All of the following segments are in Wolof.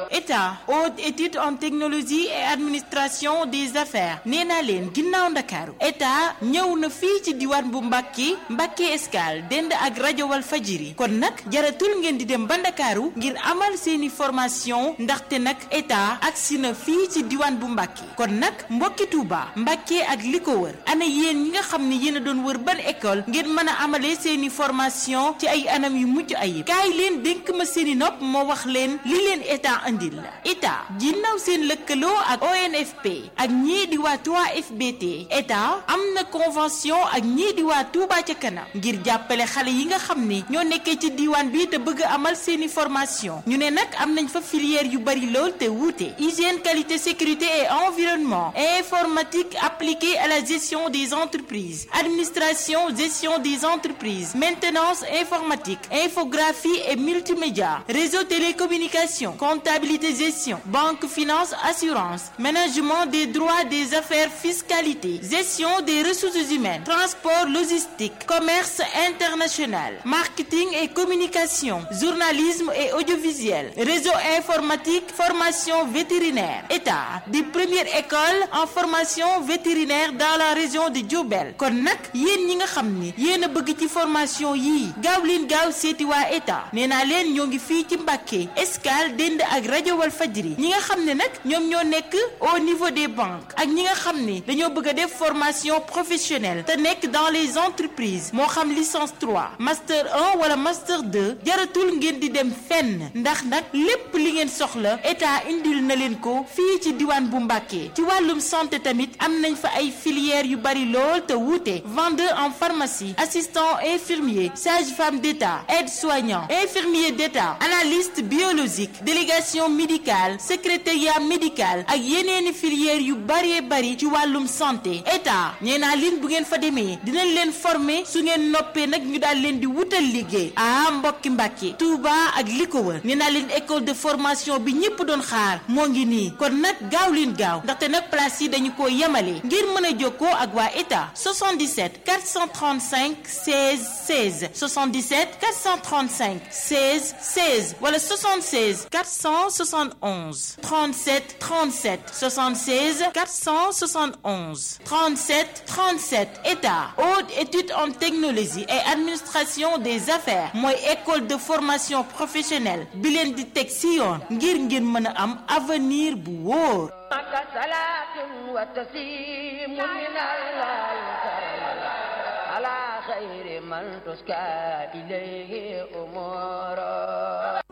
état haute étude en technologie et administration des affaires nee naa leen ginnaaw ndakaaru état ñëw na fii ci diwaan bu Mbàkke Mbàkke Escale dend ak rajo wal fajiri kon nag jaratul ngeen di dem ba ndakaaru ngir amal seeni formation ndaxte nag état agsi na fii ci diwaan bu Mbàkke kon nag mbokki Tuuba Mbàkke ak li ko wër ana yéen ñi nga xam ne yéen a doon wër ban école ngeen mën a amalee seeni formation ci ay anam yu mucc ayib kaay leen dénk ma seeni nopp moo wax leen li leen état andil la état ginnaaw seen lëkkaloo ak ONFP ak ñii di waa 3FBT état am na convention ak ñii di waa Touba ca kanam ngir jàppale xale yi nga xam ni ñoo nekkee ci diiwaan bi te bëgg amal seeni formation ñu ne nag am nañ fa filière yu bari lool te wuute hygiène qualité sécurité et environnement informatique appliquée à la gestion des entreprises administration gestion des entreprises maintenance informatique infographie et multimédia réseau télécommunication comptabilité gestion banque finance assurance management des droits des affaires fiscalité gestion des ressources humaines transport logistique commerce international marketing et communication journalisme et audiovisuel réseau informatique formation vétérinaire état di première école en formation vétérinaire dans la région de Diourbel kon nag yéen ñi nga xam ni yéen a bëgg ci formation yii gaaw leen gaaw seeti waa état nee naa leen ñoo ngi fii ci Mbàkke Escale dend ak rajo wal fajri ñi nga xam ne nag ñoom ñoo nekk au niveau des banques ak ñi nga xam ni dañoo bëgg a def formation professionnelle te nekk dans les entreprises moo xam licence 3 master 1 wala master 2 jaratul ngeen di dem fenn ndax nag lépp li ngeen soxla état indil na leen ko fii ci diwaan bu Mbàkke ci wàllum santé tamit am nañ fa ay filières yu bari lool te wuute vendeur en pharmacie assistant infirmier sage-femme d'État aide-soignant infirmier d'État analyste biologique délégation médicale secrétariat médical ak yeneeni filières yu bari bari ci wàllum santé état nee naa leen bu ngeen fa demee dinañ leen former su ngeen noppee nag ñu daal leen di wutal liggéey ah mbokki Mbàkke Touba ak li ko wër nee naa leen école de formation bi ñëpp doon xaar moo ngi nii kon nag gaaw leen gaaw ndaxte nag place yi dañu ko yemale ngir mën a jokkoo ak waa état 77 435 16 16 77 435 16 16 wala 76 471 37 37 76 471 37 37 état haute étude en technologie et administration des affaires mooy école de formation professionnelle bi leen di teg si yoon ngir ngeen mën a am avenir bu wóor. خير من تسكى إليه أمورا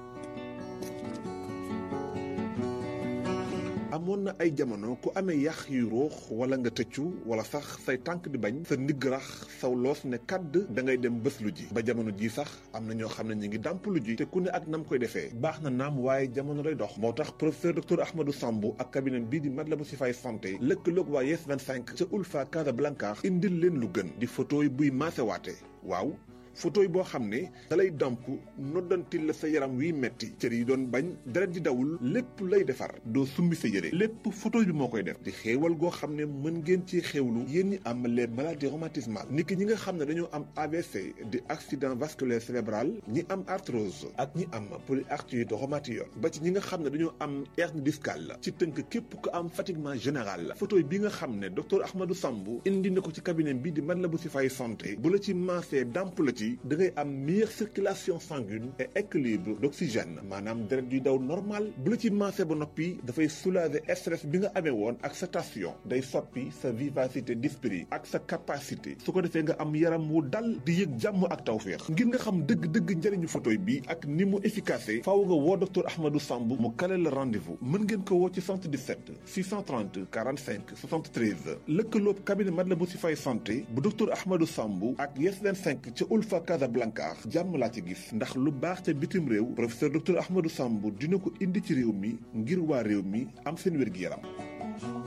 amoon na ay jamono ku amee yax yu ruux wala nga tëccu wala sax say tànk di bañ sa ndigg rax saw loos ne kàdd da ngay dem bés lu ji ba jamono ji sax am na ñoo xam ne ñu ngi dàmp lu ji te ku ne ak nam koy defee baax na naam waaye jamono day dox moo tax professeur docteur Ahmadou Sambou ak cabinet bii di Matlaboul Chifaay santé lëkkaloog waa Yes 25 ca Ulfa Casablanca indil leen lu gën di photo yi buy maasewaate waaw photo yi boo xam ne dalay damp noddantil la sa yaram wiy metti cër yi doon bañ deret di dawul lépp lay defar doo summi sa yére lépp photo bi moo koy def di xéewal goo xam ne mën ngeen ci xéewlu yéen ñi am les maladies rhumatismales niki ñi nga xam ne dañoo am AVC di accident vasculaire cérébral ñi am arthrose ak ñi am polyarthrite rhumatoïde ba ci ñi nga xam ne dañoo am hernie discale ci tënk képp ku am fatiguement général photo bi nga xam ne docteur Ahmadou Sambou indi na ko ci cabinet bi di Matlaboul Chifaay santé bu la ci maasee damp la ci da ngay am meilleure circulation sanguine et équilibre d'oxygène maanaam deret yuy daw normal bu la ci maase ba noppi dafay soulager stress bi nga amee woon ak sa tension day soppi sa vivacité d'esprit ak sa capacité su ko defee nga am yaram wu dal di yëg jàmm ak tawféex ngir nga xam dëgg-dëgg njëriñu photo bi ak ni mu efficace faaw nga woo docteur Ahmadou Sambou mu kale la rendez-vous mën ngeen ko woo ci 77 630 45 73 lëkkaloob cabinet Matlaboul Chifaay santé bu docteur Ahmadou Sambou ak Yes 25 ca Ulfa Casablanca jàmm laa ci gis ndax lu baax ca bitim réew professeur docteur Ahmadou Sambou dina ko indi ci réew mi ngir waa réew mi am seen wér-gi-yaram